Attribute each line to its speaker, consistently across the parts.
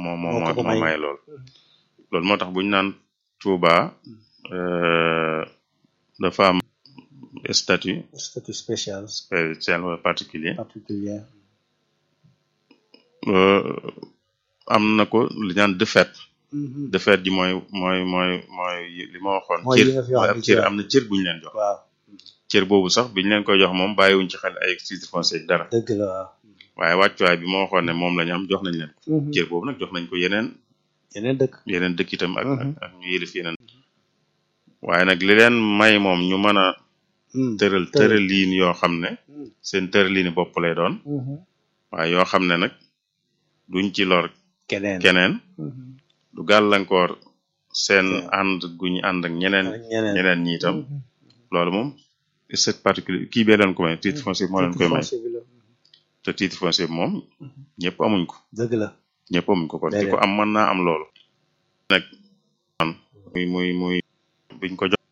Speaker 1: moo moo
Speaker 2: moo ko ko
Speaker 1: moo
Speaker 2: may.
Speaker 1: may loolu loolu moo tax bu ñu naan Touba euh, dafa am statut
Speaker 2: statut spécial
Speaker 1: spécial wala particulier
Speaker 2: particulier
Speaker 1: euh, am na ko li ñaan de fait
Speaker 2: Mhm.
Speaker 1: de fait ji mooy mooy mooy mooy li ma waxoon
Speaker 2: Mooy
Speaker 1: cër
Speaker 2: yi nga fi wax
Speaker 1: ab
Speaker 2: ni
Speaker 1: cër
Speaker 2: cër.
Speaker 1: am na cër bu ñu leen jox
Speaker 2: waaw
Speaker 1: cër boobu sax bi ñu leen koy jox moom bàyyiwuñ ci xel ay titre foncier ak dara
Speaker 2: dëgg la waaw
Speaker 1: waaye wàccuwaay bi ma waxoon ne moom la ñu am jox nañ leen ko
Speaker 2: Mhm.
Speaker 1: cër boobu nag jox nañ ko yeneen
Speaker 2: yeneen dëkk
Speaker 1: yeneen dëkk itam ak ak
Speaker 2: Mhm.
Speaker 1: ak ñu yëlif yeneen waaye nag li leen may moom ñu mën a
Speaker 2: Mhm.
Speaker 1: tëral
Speaker 2: tëral.
Speaker 1: tëraliin yoo xam ne
Speaker 2: Mhm.
Speaker 1: seen tëraliini bopp lay doon
Speaker 2: Mhm.
Speaker 1: waaye yoo xam ne nag duñ ci lor
Speaker 2: keneen
Speaker 1: keneen
Speaker 2: Mhm.
Speaker 1: du gàllankoor seen
Speaker 2: Keneen.
Speaker 1: ànd gu ñu ànd ak ñeneen
Speaker 2: ak ñeneen
Speaker 1: ñeneen ñi itam
Speaker 2: Mhm.
Speaker 1: loolu moom c'est particulier kii bee leen ko may titre foncier moo leen koy may
Speaker 2: foncier bi la.
Speaker 1: te titre foncier bi moom ñëpp amuñ ko
Speaker 2: dëgg la
Speaker 1: ñëpp amuñ ko kon ki
Speaker 2: Déedéet.
Speaker 1: ko am mën naa am loolu nag man muy muy muy biñ ko jox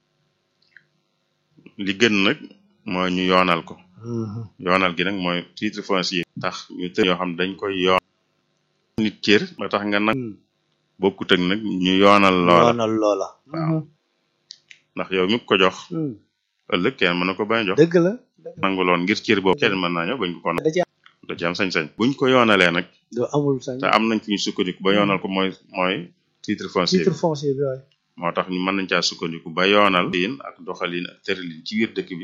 Speaker 1: li gën nag mooy ñu yoonal ko
Speaker 2: Mhm.
Speaker 1: yoonal gi nag mooy titre foncier tax ñu tër yoo xam dañ koy yoon nit cër ba tax nga nag
Speaker 2: Mhm.
Speaker 1: bokkut ak nag ñu yoonal loola
Speaker 2: yoonal loola
Speaker 1: Waaw.
Speaker 2: Mhm.
Speaker 1: ndax yow mi ko jox
Speaker 2: Mhm.
Speaker 1: ëllëg kenn mën na ko bañ a jox
Speaker 2: dëgg la
Speaker 1: nangu loon ngir cër boobu kenn mën naa ñëw bañ ko ko
Speaker 2: da ci
Speaker 1: da ci am sañ-sañ buñ ko yoonalee nag
Speaker 2: do amul sañ
Speaker 1: te am nañ fi ñu sukkandiku ba yoonal ko mooy mooy titre foncier
Speaker 2: titre
Speaker 1: bi
Speaker 2: foncier bi waaye
Speaker 1: moo tax ñu mën nañ caa sukkandiku ba yoonal liin ak doxalin ak tëralin ci biir dëkk bi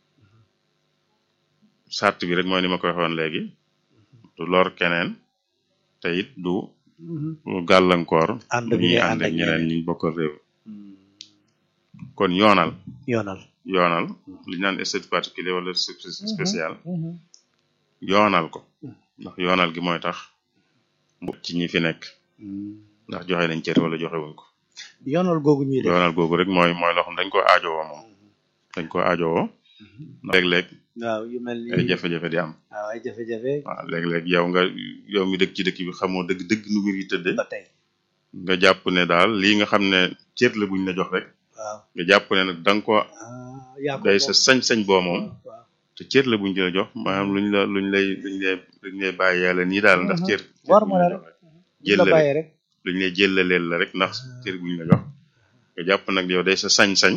Speaker 1: sart bi rek mooy ni ma ko waxoon léegi du lor keneen te it du
Speaker 2: Mhm.
Speaker 1: gàllankoor
Speaker 2: ànd
Speaker 1: ñi
Speaker 2: bi ngay
Speaker 1: ànd
Speaker 2: ànd
Speaker 1: ak
Speaker 2: ak
Speaker 1: ñeneen
Speaker 2: ñeneen
Speaker 1: ñi bokkal réew
Speaker 2: Mhm.
Speaker 1: kon yoonal
Speaker 2: yoonal
Speaker 1: yoonal li ñu naan statut particulier wala statut spécial
Speaker 2: Mhm.
Speaker 1: yoonal ko
Speaker 2: Mhm.
Speaker 1: ndax yoonal gi mooy tax mu ci ñi fi nekk
Speaker 2: Mhm.
Speaker 1: ndax joxe nañ cër wala joxe wuñ ko
Speaker 2: yoonal googu ñuy def
Speaker 1: yoonal googu rek mooy mooy loo xam dañ ko aajowoo moom dañ ko aajowoo ndax léeg-léeg
Speaker 2: waaw yu mel ni
Speaker 1: ay jafe-jafe di am
Speaker 2: waaw ay jafe-jafe
Speaker 1: waaw léeg-léeg yow nga yow mi dëkk ci dëkk bi xamoo dëgg dëgg nu mbir yi tëdde
Speaker 2: ba tey
Speaker 1: nga jàpp ne daal lii nga xam ne cër la buñ la jox rek
Speaker 2: waaw
Speaker 1: nga jàpp ne nag da nga ko
Speaker 2: ah yaa ko
Speaker 1: day
Speaker 2: moom.
Speaker 1: sa sañ-sañ boo moom
Speaker 2: waaw
Speaker 1: te cër la buñ la jox maanaam luñ la luñ lay luñ lay luñ lay bàyyi yàlla nii daal ndax
Speaker 2: Mhm.
Speaker 1: cër
Speaker 2: war
Speaker 1: buñ
Speaker 2: ma
Speaker 1: la
Speaker 2: la
Speaker 1: jox rek
Speaker 2: ñu la
Speaker 1: jëllale
Speaker 2: bàyyee rek
Speaker 1: luñ lay jëllaleel la rek ndax cër buñ la jox nga jàpp nag yow day sa sañ-sañ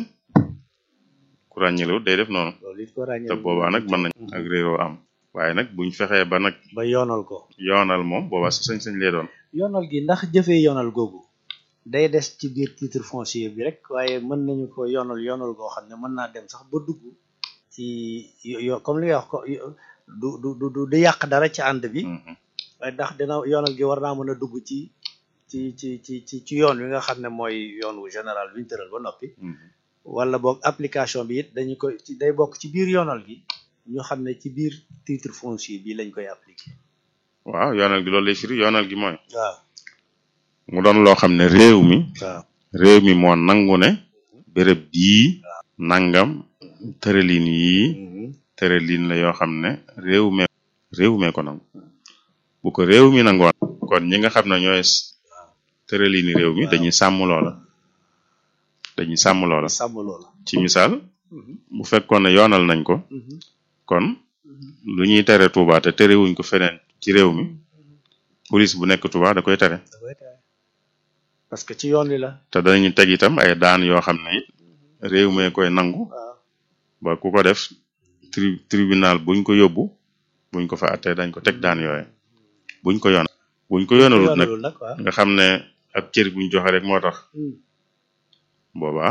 Speaker 1: ku ràññelewut day def noonu
Speaker 2: loolu it ko ràññee
Speaker 1: te boobaa nag mën nañ ak réeroo am waaye nag buñ fexee ba nag
Speaker 2: ba yoonal ko
Speaker 1: yoonal moom boobaa sa sañ-sañ lay doon
Speaker 2: yoonal gi ndax jëfee yoonal googu day des ci biir titre foncier bi rek waaye mën nañu ko yoonal yoonal goo xam ne mën naa dem sax ba dugg ci yo- yo- comme li nga wax ko yo- du du du du du yàq dara ci ànd bi
Speaker 1: Mhm.
Speaker 2: waaye ndax dina yoonal gi war naa mën a dugg ci ci ci ci ci ci yoon wi nga xam ne mooy yoon wu général bi ñu tëral ba noppi
Speaker 1: Mhm.
Speaker 2: wala boog application bi it dañu koy ci day bokk ci biir yoonal gi ñu xam ne ci biir titre foncier bi lañ koy appliquer
Speaker 1: waaw yoonal gi loolu lay firi yoonal gi mooy
Speaker 2: waaw
Speaker 1: mu doon loo xam ne réew mi
Speaker 2: waaw
Speaker 1: réew mi moo nangu ne béréb bii nangam tëralin yii tëralin la yoo xam ne réew me réew mee ko nangu bu ko réew mi nangoon kon ñi nga xam ne ñooy tëralini réew mi dañuy sàmm loola dañuy sàmm loola
Speaker 2: sàmm loola
Speaker 1: ci misaal bu fekkoon ne yoonal nañ ko kon lu ñuy tere Touba te terewuñ ko feneen ci réew mi police bu nekk Touba da koy tere
Speaker 2: da koy tere parce que ci yoon wi la
Speaker 1: te danañu teg itam ay daan yoo xam ne it réew mee koy nangu
Speaker 2: waaw
Speaker 1: ba ku ko def tri tribunal buñ ko yóbbu buñ ko fa attee dañ ko teg daan yooye buñ ko yoon buñ ko yoonalut nag
Speaker 2: yoonalul nag waaw
Speaker 1: nga xam ne ab cër buñ joxe rek moo tax
Speaker 2: Hmm.
Speaker 1: boobaa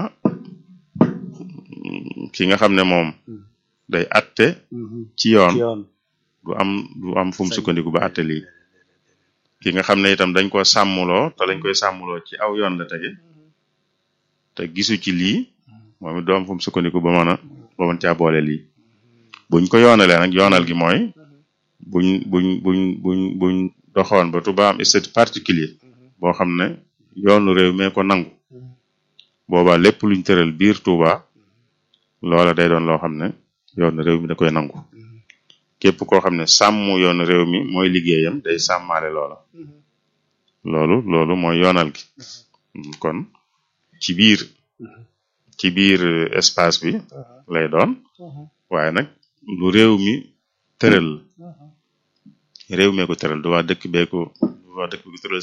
Speaker 1: mm, ki nga xam ne moom
Speaker 2: Hmm.
Speaker 1: day atte
Speaker 2: Mhm.
Speaker 1: ci yoon
Speaker 2: ci yoon
Speaker 1: du am du am fu mu
Speaker 2: Sañ-
Speaker 1: sukkandiku ba atte lii ki nga xam ne itam dañ ko sàmmuloo te lañ koy sàmmuloo ci aw yoon la tege te gisu ci lii moom it du am fu mu sukkandiku ba mën a ba mën caa boole lii buñ ko yoonalee nag yoonal gi mooy buñ buñ buñ buñ buñ doxoon ba Touba am statut particulier boo xam ne yoonu réew mee ko nangu boobaa lépp luñ tëral biir Touba loola day doon loo xam ne yoonu réew mi da koy nangu képp koo xam ne sàmm yoonu réew mi mooy liggéeyam day sàmmaale loola loolu loolu mooy yoonal gi kon ci biir ci biir euh, espace bi lay doon waaye nag lu réew mi tëral réew mee ko tëral du waa dëkk bee ko du waa dëkk bi ko tëral